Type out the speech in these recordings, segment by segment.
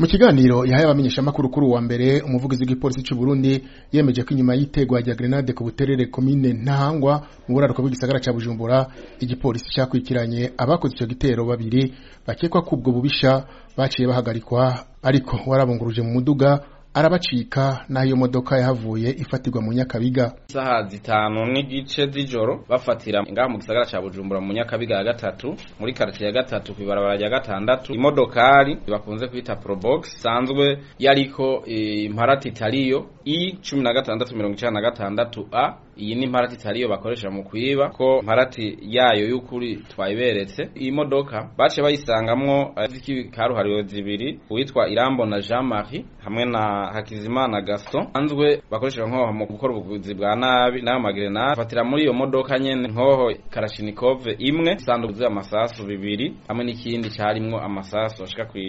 mu kiganiro yahaye abamenyeshamakuru kuri uwa mbere umuvugizi w'igipolisi cy'u Burundi yemeje ko inyuma y'itegwa rya grenade ku buterere komine Ntahangwa mu buraruko bw'igisagara ca Bujumbura igipolisi cyakwikiranye abakoze ico gitero babiri bakekwa ko ubwo bubisha baciye bahagarikwa ariko warabunguruje mu muduga arabacika naho iyo modoka yahavuye ifatirwa mu Nyakabiga isaha zitanu n'igice z'ijoro bafatira ngaha mu gisagara ca Bujumbura mu Nyakabiga ya gatatu muri quartier ya gatatu kwibarabara rya gatandatu imodokari bakunze kwita Probox sanzwe yariko imparati itariyo i 1696 a iyi ni imparati itariyo bakoresha mu kwiba ko imparati yayo y'ukuri twayiberetse iyi modoka bace bayisangamwo z'ikaruhariwe zibiri uwitwa Irambo na Jean Marie hamwe na Hakizimana Gaston anzwe bakoresha nkoho mu gukora ubuvuzi bwa nabi n'ayo magrenade fatira muri iyo modoka nyene nkoho Kalashnikov imwe sanduku z'amasasu bibiri hamwe n'ikindi carimwo amasasu ashika ku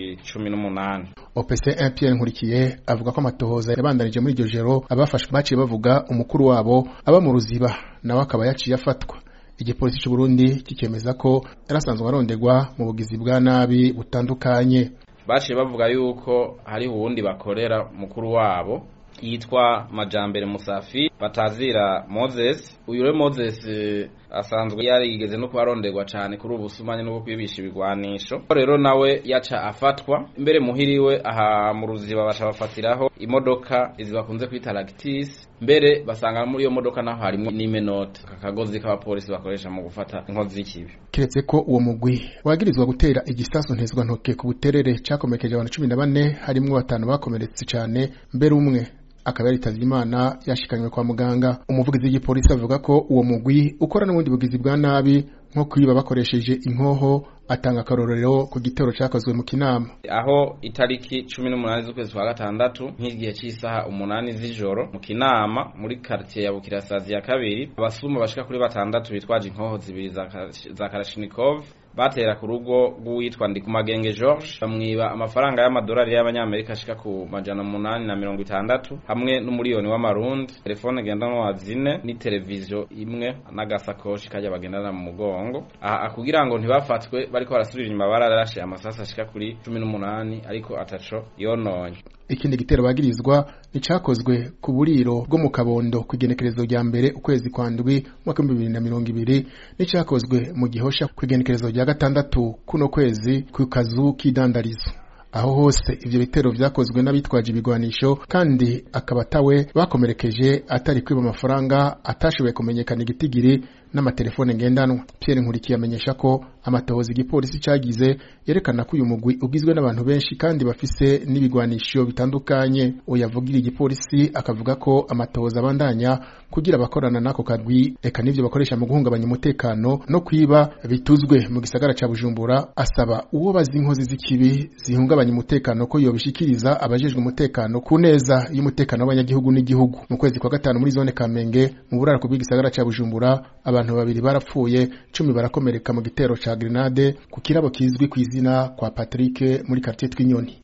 18 OPC 1 Pierre Nkurikiye avuga ko amatohoza yabandanije muri iryo joro abafashwe baciye bavuga umukuru wabo aba mu ruziba nawe akaba yaciye afatwa igipolisi cy'u Burundi kikemeza ko yarasanzwe aronderwa mu bugizi bwa nabi butandukanye baciye bavuga yuko hari uwundi bakorera mukuru wabo yitwa Majambere Musafi batazira Moses uyu rero Moses asanzwe yarigeze no kubaronderwa cyane kuri ubu sumanye no kwibisha ibigwanisho rero nawe yaca afatwa imbere muhiriwe aha mu ruziba basha bafatiraho imodoka izi bakunze kwita Lactis mbere basanga muri iyo modoka naho harimo n'imenote akagozi k'abapolisi bakoresha mu gufata inkozi z'ikibi kiretse ko uwo mugwi wagirizwa gutera igisasu ntezwa ntoke ku buterere cakomekeje abantu cumi na bane harimwo batanu bakomeretse cyane mbere umwe akaba yaritavye imana yashikanywe kwa muganga umuvugizi w'igipolisi avuga ko uwo mugwi ukora n'ubundi bugizi bwa nabi nko kwiba bakoresheje inkoho atanga akarorero ku gitero cyakozwe mu kinama aho itariki 18 z'ukwezi kwa gatandatu nk'igihe cy'isaha umunani z'ijoro mu kinama muri quartier ya Bukirasazi ya kabiri abasuma bashika kuri batandatu bitwaje inkoho zibiri za, za Kalashnikov batera ku rugo rw'uwitwa Ndikumagenge George bamwiba amafaranga y'amadolari y'abanyamerika ashika ku majana munani na mirongo itandatu hamwe n'umuriyoni w'amarundi telefone ngendanwa zine ni televiziyo imwe n'agasakoshi kajya bagendana mu mugongo aha kugira ngo ntibafatwe bariko barasubira inyuma bararashe amasasi ashika kuri cumi n'umunani ariko ataco yononye ikindi gitero bagirizwa nicakozwe ku buriro bwo mu kabondo ku igenekerezo rya mbere ukwezi kwa ndwi mwaka w'ibihumbi bibiri na mirongo ibiri n'icakozwe mu gihosha ku igenekerezo rya gatandatu kuno kwezi ku kazu k'idandarizo aho hose ivyo bitero vyakozwe n'abitwaje ibigwanisho kandi akaba atawe bakomerekeje atari kwiba amafaranga atashoboye kumenyekana igitigiri n'amatelefone ngendanwa Pierre Nkurikiye amenyesha ko amatohoza igipolisi cagize yerekana ko uyu mugwi ugizwe n'abantu benshi kandi bafise n'ibigwanisho bitandukanye uyavugira igipolisi akavuga ko amatohoza abandanya kugira abakorana n'ako kagwi eka n'ivyo bakoresha mu guhungabanya umutekano no kwiba bituzwe mu gisagara ca Bujumbura asaba uwo bazi inkozi z'ikibi zihungabanya umutekano ko yobishikiriza abajejwe umutekano ku neza y'umutekano w'abanyagihugu n'igihugu mu kwezi kwa gatanu muri zone Kamenge mu burarako bw'igisagara ca Bujumbura abantu babiri barapfuye cumi barakomereka mu gitero ca grenade ku kirabo kizwi ku izina kwa Patrick muri quartier Twinyoni